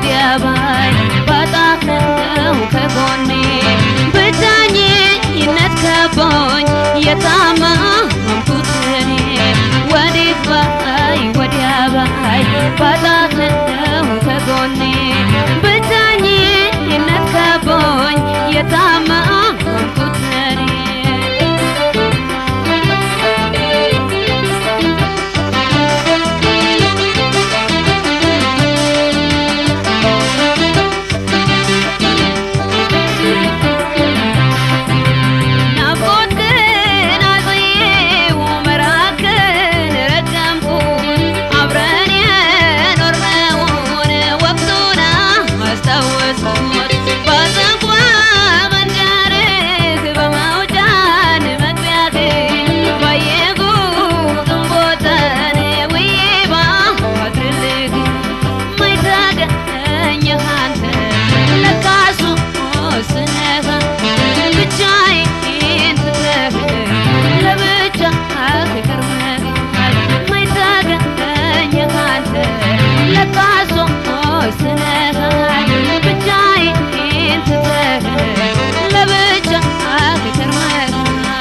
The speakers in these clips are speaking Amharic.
ወዲያ ባይ ባጣህ ነው ከጎኔ ብቸኝነት ከቦኝ የታመምኩት እኔ ወዴት ባይ ወዲያ ባይ ባጣህ ነው ከጎኔ ብቸኝነት ከቦኝ የታመምኩት እኔ ናፍቆትህን አዝዬው መራቅህን ረገምኩት አብረን የኖርነውን ወቅቱን አስታወስኩት ባዘንኳ መንደርህ በመውጫን መግቢያህ ባየጉትን ቦታን ውዬ ባድርልህ ማይታገኘህ አንተ ለካሱ ወስነህ ብቻዬን ትተህ ለብቻህ ከርመሃል ማይታገኘህ አንተ ለካሱ ወስነሃል ብቻዬን ትተህ ለብቻህ ከርመሃል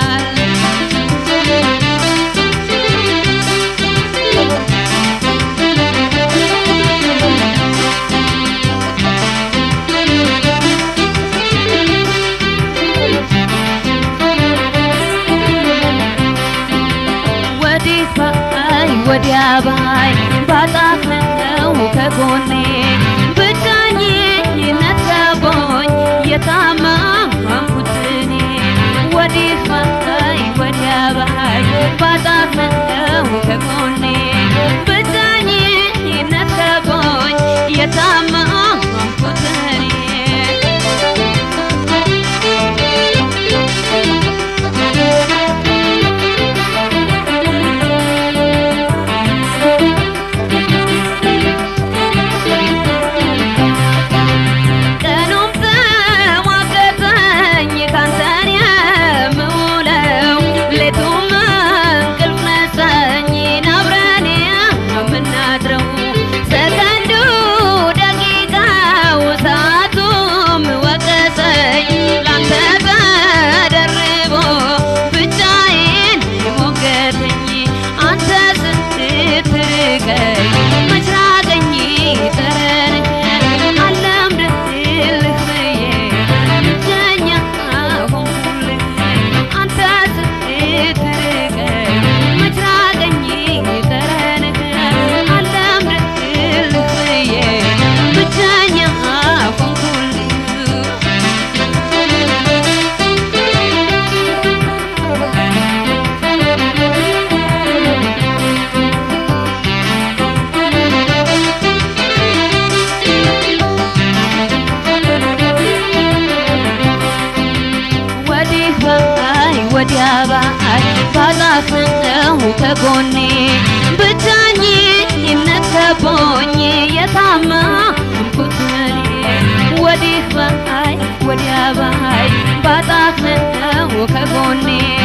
ወዲህ ባይ ወዲያ ባይ ባጣህ ነው ከጎኔ ብቸኝነት ከቦኝ የታመምኩት እኔ ወዲህ ባይ ወዲያ ባይ ባጣህ ነው ከጎኔ ብቸኝነት ከቦኝ የታመምኩት እኔ ቀኑም ተሟገተኝ ካንተን የምውለው ሌቱም እንቅልፍ ነሳኝ አብረን የምናድረው ሰከንዱ ደቂቃው ሰዓቱም ወቀሰኝ ላንተ ተደርቦ ብቻዬን ሞገተኝ አንተ ስትርቀኝ መች ራቀኝ ጠረንህ አለምድልህ ብዬ ብቸኛ ሆንኩልህ አንተ ስትርቀኝ መች ራቀኝ ጠረንህ አለምድልህ ብዬ ብቸኛ ሆንኩልህ ወዲህ ባይ ወዲያ ባይ ባጣህ ነው ከጎኔ ብቸኝነት ከቦኝ የታመምኩት እኔ ወዲህ ባይ ወዲያ ባይ ባጣህ ነው ከጎኔ